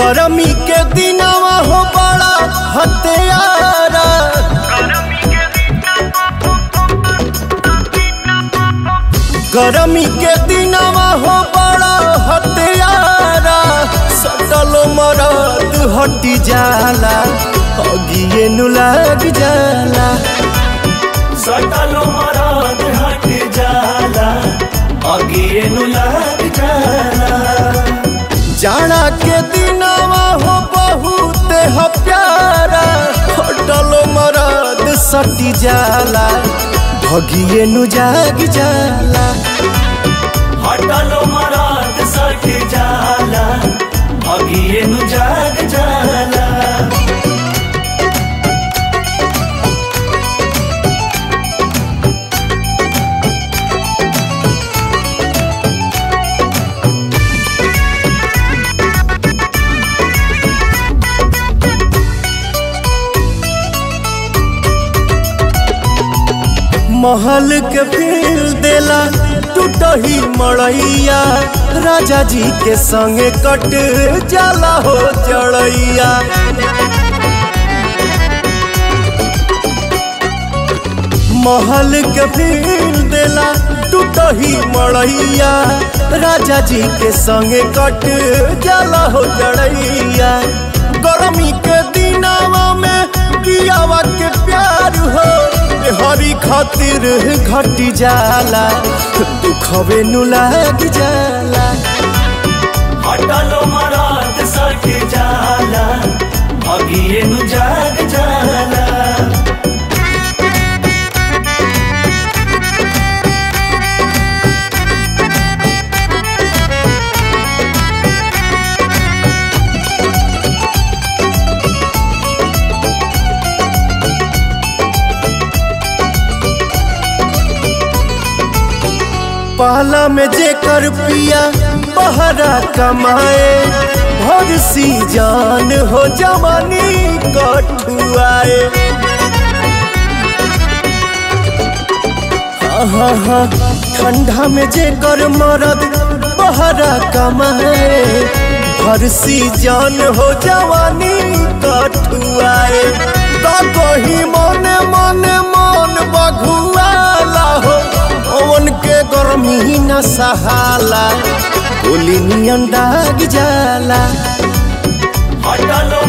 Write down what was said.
गरमी के दिनवा हो बड़ा हत्यारा गरमी के दिनवा हो बड़ा हत्यारा सटल मरद हटी जाला अगिए नु लग जाला सटल मरद हट जाला अगिए नु लग जाला जाना के दिनवा हो बहुत ह प्यारा हटल मरद सटी जाला भगिए नु जाग जाला हटल मरद सट जाला अगिए नु जाग जाला महल के फील देला टूटही मड़ैया राजा जी के संगे कट जाला हो जड़ैया महल के फील देला टूटही मड़ैया राजा जी के संगे कट जाला हो जड़ैया गर्मी के दिनावा में कियावा के प्यार हो हरी खातिर घटी जाला दुखवे नु लाग जाला हटल मरद सट जाला अगिए नु जाग जाला पाला में जेकर पिया बहरा कमाए भर सी जान हो जवानी कठुआए हाँ हाँ हाँ ठंडा में जेकर मरद बहरा कमाए भर सी जान हो जवानी कठुआए तो कही मने मने मन बघुआला हो ओवन के गर्मी न सहाला गोली नियन दाग जाला हटल